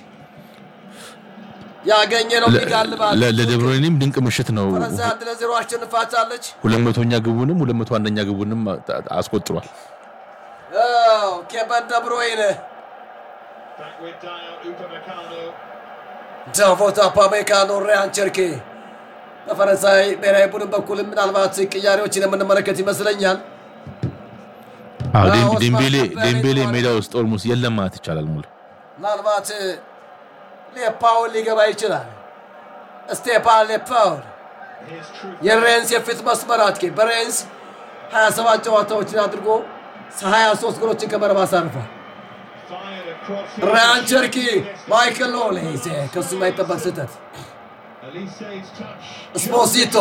ያገኘ ነው የሚጋልባት። ለ- ለደብሬኔም ድንቅ ምሽት ነው። ፈረንሳይ አንድ ለዜሮ አሸንፋቻለች። ሁለት መቶኛ ግቡንም ሁለት መቶ አንደኛ ግቡንም አ- አስቆጥሯል። አዎ፣ ኬቨን ደብሮይነ Back with Dyer Upamecano. ዳቮት አፓሜካኖ፣ ሪያን ቸርኬ በፈረንሳይ ብሔራዊ ቡድን በኩል ምናልባት ቅያሬዎችን የምንመለከት ይመስለኛል። አዎ፣ አዎ፣ ዴም- ኦስማን ዴምቤሌ ደንበሌ ዴምቤሌ ተዋል። ሜዳ ውስጥ ኦልሞስት የለም ማለት ይቻላል። ሙሉ ምናልባት ሌፓውን ሊገባ ይችላል። ስቴፓን ሌፓውን Here's Truth. የሬንስ የፊት መስመር አጥቂ በሬንስ 27 ጨዋታዎችን አድርጎ 23 ጎሎችን ከመረብ አሳርፏል። Fired across. ራያን ቸርኪ፣ ማይክል ኦሌዜ ከሱ የማይጠበቅ ስህተት Elise's touch. ስፖሲቶ፣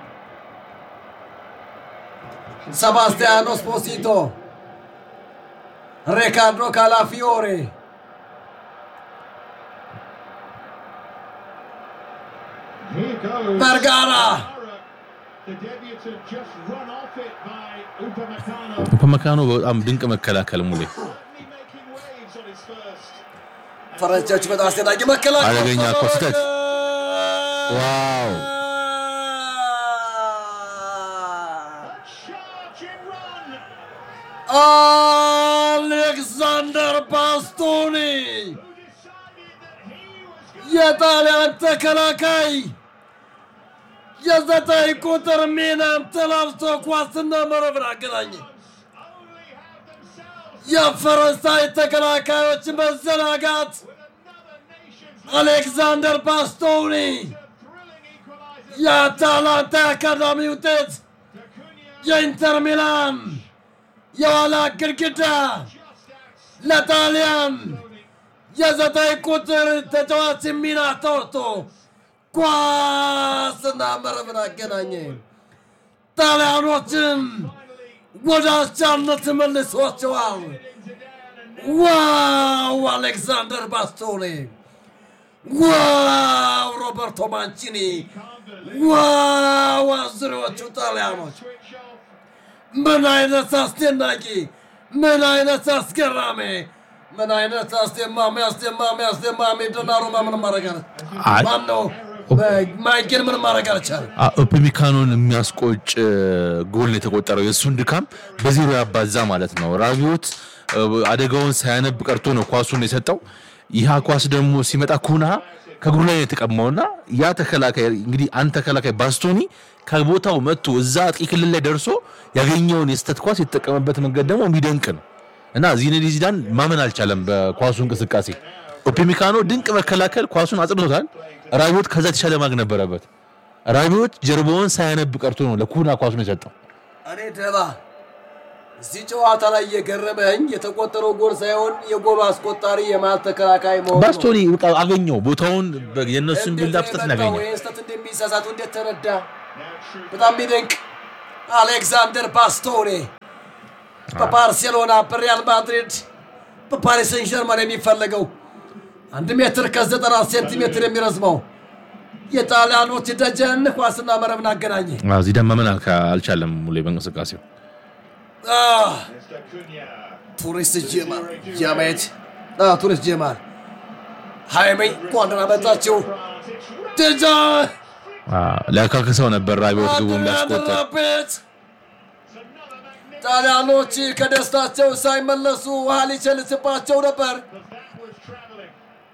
ሰባስቲያኖ ስፖሲቶ፣ ሪካርዶ ካላፊዮሬ Here goes. Vergara. The debutant just run off it by Upamecano. ኡፓሜካኖ በጣም ድንቅ መከላከል ሙሌ Certainly making waves on his first. ፈረንጆች በጣም አስደናቂ መከላከል አደገኛ እኮ ስህተት። ዋው Charge and run. አሌክሳንደር ባስቶኒ Who decided that he was going የጣሊያን ተከላካይ የዘጠኝ ቁጥር ሚናን ተላብሶ ኳስና መረብን አገናኘ። to only have themselves የፈረንሳይ ተከላካዮች መዘናጋት with another nation's አሌክሳንደር ባስቶኒ thrilling equaliser. የአታላንታ አካዳሚ ውጤት Acuna የኢንተር ሚላን የኋላ ግድግዳ just outside. ለጣሊያን የዘጠኝ ቁጥር ተጫዋች ሚና ተወጥቶ ኳስና መረብን አገናኘ። ጣሊያኖችን ወደ አቻነት መልሷቸዋል። ዋው አሌክሳንደር ባስቶኒ፣ ዋው ሮበርቶ ማንቺኒ፣ ዋው አዙሪዎቹ ጣሊያኖች Switch off. ምን አይነት አስደናቂ፣ ምን አይነት አስገራሚ፣ ምን አይነት አስደማሚ አስደማሚ አስደማሚ ዶናሩማ ምንም ማድረግ አለ አይ- ማን ነው ማይኬል ምንም ማድረግ አልቻለም። ኦፕሚካኖን የሚያስቆጭ ጎል ነው የተቆጠረው። የእሱን ድካም በዜሮ ያባዛ ማለት ነው። ራቢዮት እ፣ አደጋውን ሳያነብ ቀርቶ ነው ኳሱን የሰጠው። ይህ ኳስ ደግሞ ሲመጣ ኩና ከእግሩ ላይ ነው የተቀማውና ያ ተከላካይ እንግዲህ አንድ ተከላካይ ባስቶኒ ከቦታው መጥቶ እዛ አጥቂ ክልል ላይ ደርሶ ያገኘውን የስተት ኳስ የተጠቀመበት መንገድ ደግሞ የሚደንቅ ነው እና ዚነዲን ዚዳን ማመን አልቻለም በኳሱ እንቅስቃሴ። ኦፕሚካኖ ድንቅ መከላከል ኳሱን አጽድቶታል። ራቢዮት ከዛ የተሻለ ማግ ነበረበት። ራቢዮት ጀርባውን ሳያነብ ቀርቶ ነው ለኩና ኳሱን የሰጠው። እኔ ደባ እዚህ ጨዋታ ላይ የገረመኝ የተቆጠረው ጎል ሳይሆን የጎሉ አስቆጣሪ የመሃል ተከላካይ መሆኑ ነው። ባስቶኒ በቃ አገኘው ቦታውን በ- የእነሱን ቢልዳፕ ስህተት እንደዚህ ያገኘው የመጣው ይህን ስህተት እንደሚሳሳቱ እንዴት ተረዳ? በጣም የሚደንቅ አሌክዛንደር ባስቶኔ በባርሴሎና በሪያል ማድሪድ በፓሪስ ሰን ጀርመን የሚፈለገው አንድ ሜትር ከዘጠና ሴንቲሜትር የሚረዝመው የጣሊያኖች ደጀን ኳስና መረብን አገናኘ። አዎ፣ ዚዳን ማመን አልካ- አልቻለም ሙሌ በእንቅስቃሴው አህ፣ Mr. Cunha. ቱሪስት ጀማል ጃማየት አህ፣ ቱሪስት ጀማል ሃይሜ እንኳን ደህና መጣችሁ France. It's ደጃ አዎ፣ ሊያካክሰው ነበር ራቢዎት ግቡን ሊያስቆጠር ያደረበት ጣሊያኖች ከደስታቸው ሳይመለሱ ውሃ ሊቸልስባቸው ነበር። but that was travelling.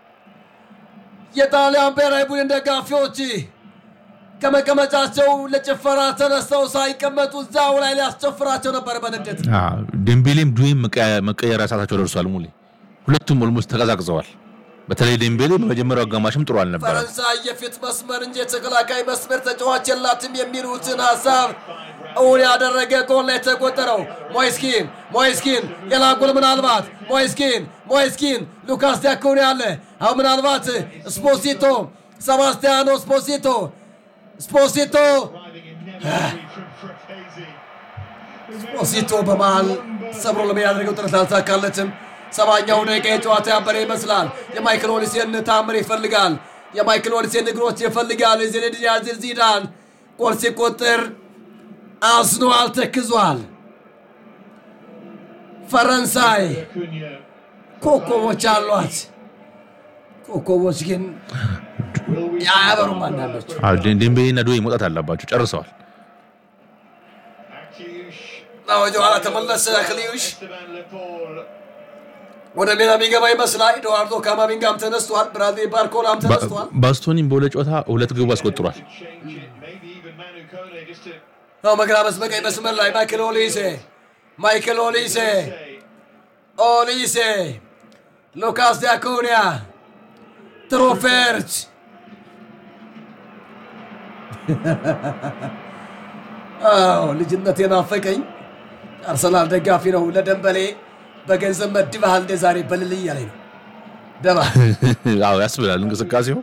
የጣሊያን ብሔራዊ ቡድን ደጋፊዎች ከመቀመጫቸው ለጭፈራ ተነስተው ሳይቀመጡ እዛው ላይ ሊያስጨፍራቸው ነበር በንዴት። አዎ፣ ዴምቤሌም ዱዌም መቀያ- መቀየሪያ ሰዓታቸው ደርሷል ሙሌ ሁለቱም ኦልሞስት ተቀዛቅዘዋል በተለይ ዴምቤሌ በመጀመሪያው አጋማሽም ጥሩ አልነበረም ፈረንሳይ የፊት መስመር እንጂ የተከላካይ መስመር ተጫዋች የላትም የሚሉትን ሀሳብ እውን ያደረገ ጎል ላይ የተቆጠረው ሞይስኪን ሞይስኪን ሌላ ጎል ምናልባት ሞይስኪን ሞይስኪን ሉካስ ዲያኮኒ አለ አሁን ምናልባት ስፖሲቶ ሰባስቲያኖ ስፖሲቶ ስፖሲቶ Driving inevitably from Frattesi. ስፖሲቶ በመሃል ሰብሮ ለመሄድ ያደረገው ጥረት አልተሳካለትም። ሰባኛው ደቂቃ የጨዋታ ያበረ ይመስላል። የማይክል ኦሊሴን ታምር ይፈልጋል። የማይክል ኦሊሴን እግሮች ይፈልጋል። የዚነዲን ያዚር ዚዳን ጎል ሲቆጥር አዝኗል፣ ተክዟል። ፈረንሳይ Cunha. ኮከቦች አሏት። ኮከቦች ግን Will we አያበሩም አንዳንዶቹ። አዎ፣ ዴ- ዴምቤሌና ዱዌ መውጣት አለባቸው ጨርሰዋል Actius. ወደ ኋላ ተመለሰ። ክሊዩሽ Esteban Lepore. ወደ ሜዳ የሚገባ ይመስላል። ኤድዋርዶ ካማቪንጋም ተነስቷል። ብራድሊ ባርኮላም ተነስቷል። ባስቶኒም በሁለት ጨዋታ ሁለት ግቡ አስቆጥሯል Change it. Maybe even Manu Kone just to ነው በግራ መስ በቀኝ መስመር ላይ ማይክል ኦሊሴ ማይክል ኦሊሴ say. ኦሊሴ ሉካስ ዲያኮኒያ ትሮፌርች አዎ ልጅነት የናፈቀኝ አርሰናል ደጋፊ ነው። ለደንበሌ በገንዘብ መድበሃል እንደ ዛሬ በልል እያለኝ ነው። ደባ አዎ ያስብላል እንቅስቃሴው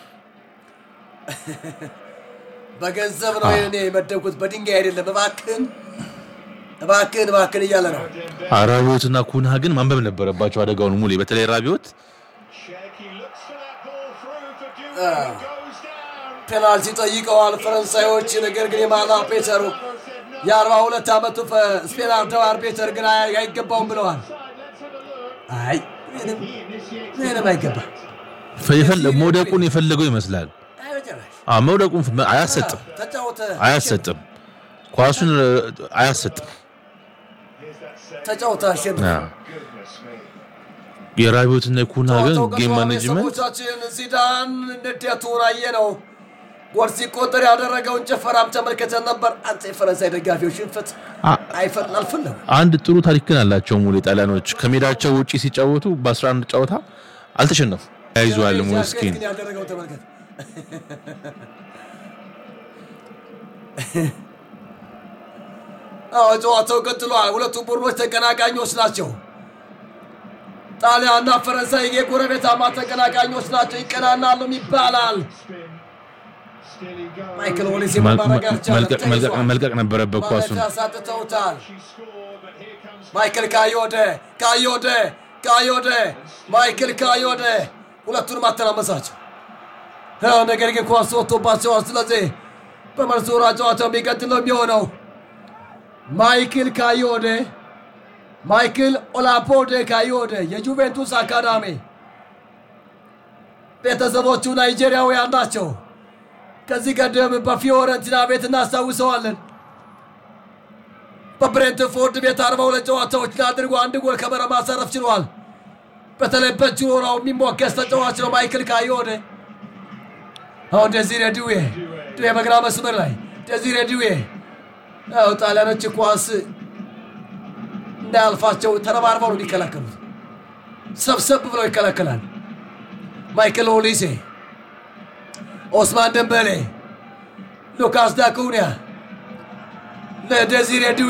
በገንዘብ ነው እኔ የመደብኩት በድንጋይ አይደለም። እባክህን እባክህን እባክህን እያለ ነው። ራቢዮትና ኩንሃ ግን ማንበብ ነበረባቸው አደጋውን ሙሌ በተለይ ራቢዮት Check. He looks for that ball through for Dewey. Ah. who Goes down. ፔናልቲ ጠይቀዋል ፈረንሳዮች። ነገር ግን የማላ ፔተሩ የአርባ ሁለት ዓመቱ ፈ- ስፔን አርደው አርቤተር ግን አይ- አይገባውም ብለዋል። Side, let's have a look. አይ ምንም He initiates ምንም አይገባ የፈለ- መውደቁን የፈለገው ይመስላል አይ በጭራሽ። አዎ፣ መውደቁን ፍ- አያሰጥም ተጫወተ አያሰጥም ኳሱን እ፣ አያሰጥም Here's that save. ተጫወተ አሸንፍ አዎ። Goodness me. የራቢዮትና የኩንሃ ግን ጨዋታው ጌም ቀጥሏል። ማኔጅመንት ቤተሰቦቻችን ዚዳን ንዴቱን አየ ነው። ጎል ሲቆጠር ያደረገውን ጭፈራም ተመልክተን ነበር። አንተ የፈረንሳይ ደጋፊዎች ሽንፈት አ- አይፈል አልፈለጉ አንድ ጥሩ ታሪክ ግን አላቸው ሙሌ ጣሊያኖች ከሜዳቸው ውጪ ሲጫወቱ በ11 ጨዋታ አልተሸነፉ ያይዟል ሞስኪን ግን ያደረገው ተመልከት። አዎ ጨዋታው ቀጥሏል። ሁለቱ ቡድኖች ተቀናቃኞች ናቸው። ጣሊያንና ፈረንሳይ የጎረቤታማ ተቀናቃኞች ናቸው። ይቀናናሉም ይባላል። Spin. Still he goes. ማይክል ኦሊሴ መል- ማድረግ አልቻለም። መልቀቅ- መልቀቅ- ተይዟል። መልቀቅ ነበረበት ኳሱን ማለፊያ ሳጥተውታል። She scored, but here comes ማይክል ካዮደ ካዮደ ካዮደ ማይክል ካዮደ ሁለቱንም አተናመሳቸው። አዎ፣ ነገር ግን ኳስ ወጥቶባቸዋል። ስለዚህ በመልሱ ዙር ጨዋታው የሚቀጥል ነው የሚሆነው። ማይክል ካዮደ ማይክል ኦላፖደ ካዮደ የጁቬንቱስ አካዳሚ ቤተሰቦቹ ናይጄሪያውያን ናቸው። ከዚህ ቀደም በፊዮረንቲና ቤት እናስታውሰዋለን። በብሬንትፎርድ ቤት 42 ጨዋታዎች አድርጎ አንድ ጎል ከመረብ ማሳረፍ ችሏል። በተለይ በችሮራው የሚሞገስ ተጫዋች ነው ማይክል ካዮደ። አሁን ደዚሬ ድዌ ድዌ በግራ መስመር ላይ ደዚሬ ድዌ ያው ጣሊያኖች ኳስ እንዳያልፋቸው ተረባርበው ነው የሚከላከሉት። ሰብሰብ ብለው ይከላከላል። ማይክል ኦሊሴ፣ ኦስማን ደንበሌ፣ ሉካስ ዳኩኒያ ለደዚሬ ድዌ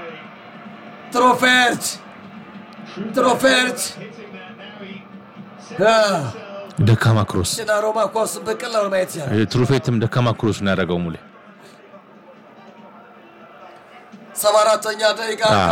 ትሮፌርት ትሮፌርት ደካማ ክሮስ ና ሮማ ኳስ በቀላሉ ማየት ይቻላል። ትሩፌትም ደካማ ክሮስ ነው ያደረገው ሙሌ ሰባ አራተኛ ደቂቃ